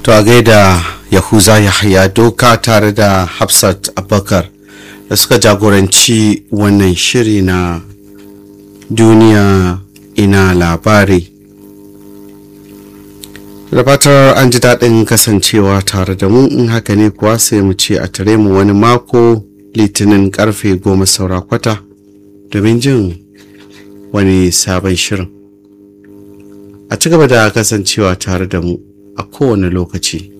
to a gaida yahuza yahaya doka tare da hafsat abubakar da suka jagoranci wannan shiri na duniya ina labari da fatar an ji daɗin kasancewa tare da mu in haka ne kuwa sai mu ce a tare mu wani mako litinin karfe goma saura kwata domin jin wani sabon shirin a ci gaba da kasancewa tare da mu a kowane lokaci